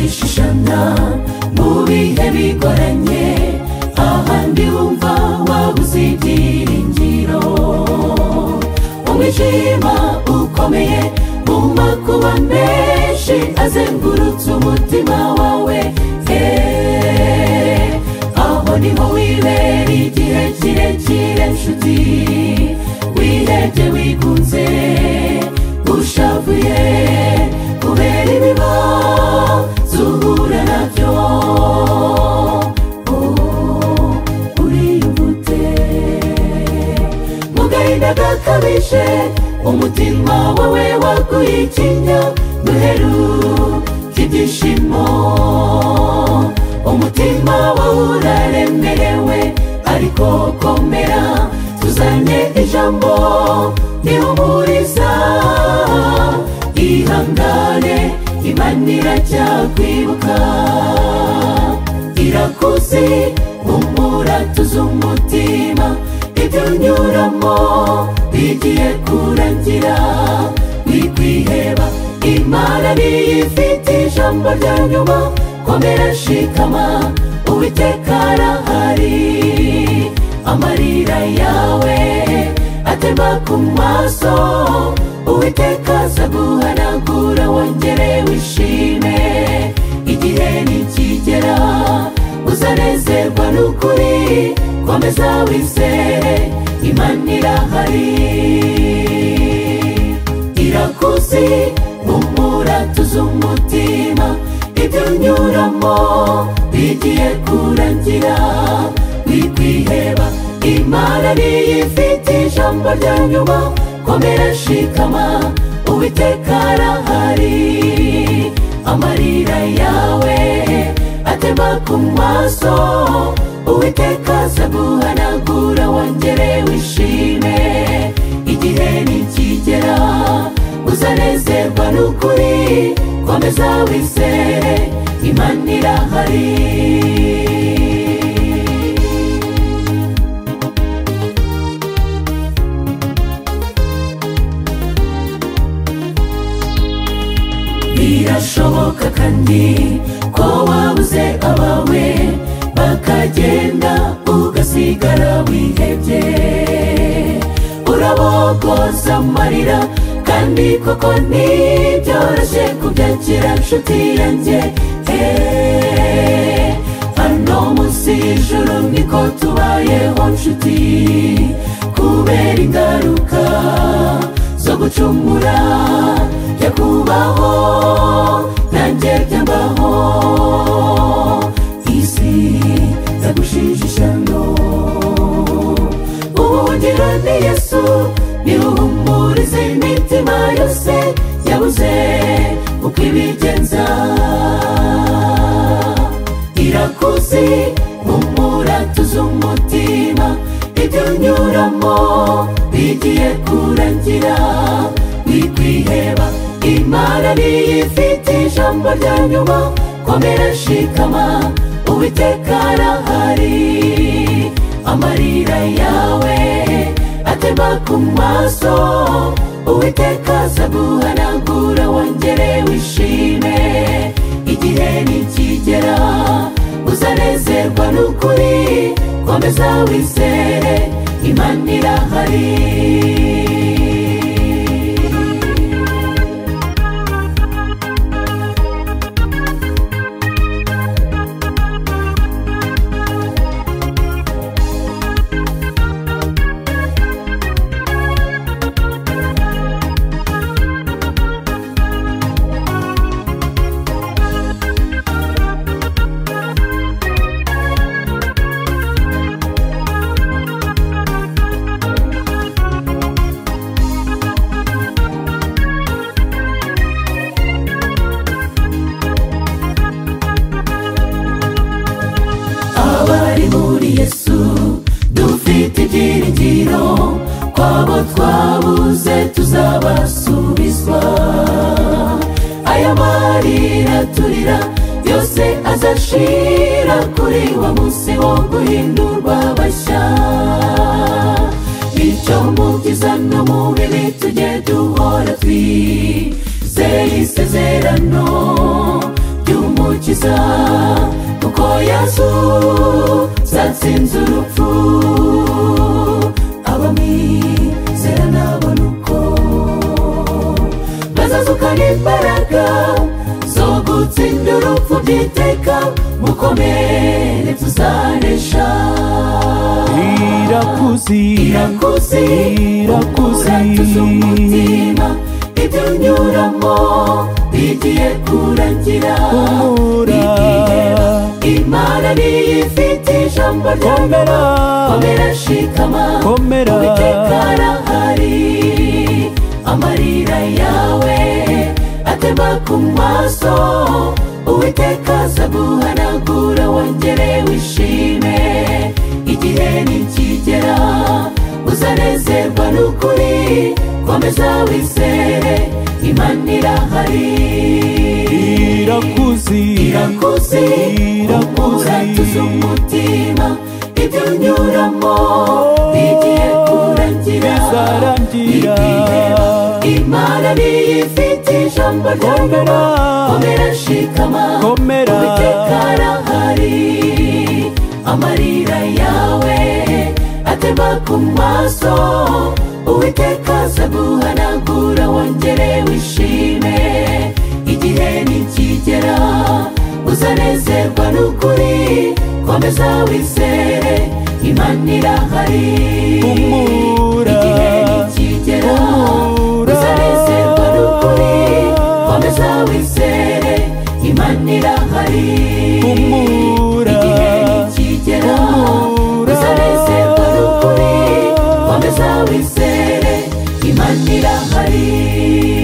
imana mu bihe bigoranye ahandi wumva wabuze ibyiringiro umwijima ukomeye mu makuba menshi azengurutse umutima wawe eh, aho niho wibera igihe kirekire nshuti wihebye wigunze ushavuye kubera ibibazo uhura nabyo Oh, uriyumvute mu gahinda gakabije umutima wawe waguye ikinya duheruka ibyishimo umutima wawe uraremerewe ariko komera tuzanye ijambo rihumuriza ihangane imana irajya kwibuka irakuzi humura tuzi umutima ibyo unyuramo bigiye kurangira wikwiheba imana niyo ifite ijambo rya nyuma komera shikama uwiteka arahari amarira yawe atema ku maso uwiteka azaguhanagura wongere wishime igihe nikigera uzanezerwa n'ukuri komeza wizere imana irahari irakuzi humura tuzi umutima ibyo unyuramo bigiye kurangira wikwiheba imana niyo ifite ijambo rya nyuma komera shikama uwiteka arahari amarira yawe atema ku maso uwiteka azaguhanagura wongere wishime igihe nikigera uzanezerwa n'ukuri komeza wizere imana irahari birashoboka kandi ko wabuze abawe bakagenda ugasigara wihebye urabogoza amarira kandi koko ntibyoroshye kubyakira nshuti yanjye Eh, hano munsi y'ijuru niko tubayeho nshuti kubera ingaruka zo gucumura byo kubaho nanjye byambaho isi yagushijisha no ubuhungiro ni yesu niwuhumurize imitima yose yabuze uko ibigenza irakuzi humura tuzi umutima ibyo unyuramo bigiye kurangira wikwiheba imana niyo ifite ijambo rya nyuma komera shikama uwiteka arahari amarira yawe atema ku maso uwiteka azaguhanagura wongere wishime igihe nikigera uzanezerwa n'ukuri komeza wizere imana irahari abari muri yesu dufite ibyiringiro ko abo twabuze tuzabasubizwa aya marira turira yose azashira kuri wa munsi wo guhindurwa bashya bityo mu byiza no mu bibi tujye duhora twizeye isezerano ry'umuntu umukiza kuko yesu zatsinze urupfu abamizera nabona uko bazazukana imbaraga zo gutsinda urupfu by'iteka mukomere tuzanesha irakuzi irakuzi irakuzi uratuza umutima ibyo unyuramo bigiye kurangira Humura. Igihe imana niyo ifite ijambo Komera. ryambera komera shikama Komera. uwiteka arahari amarira yawe atemba ku maso uwiteka azaguhanagura wongere wishime igihe nikigera uzanezerwa n'ukuri komeza wizere imana irahari irakuzi irakuzi Irakuzi. uratuza umutima ibyo unyuramo bigiye kurangira bizarangira. Igihe imana niyo ifite ijambo ryambera Komera. komera shikama Komera. uwiteka arahari amarira yawe atemba ku maso uwiteka azaguhanagura wongere wishime igihe nikigera uzanezerwa n'ukuri komeza wizere imana irahari Humura. igihe nikigera Humura. uzanezerwa n'ukuri komeza wizere imana irahari Humura. igihe nikigera Humura. uzanezerwa n'ukuri komeza wizere imana irahari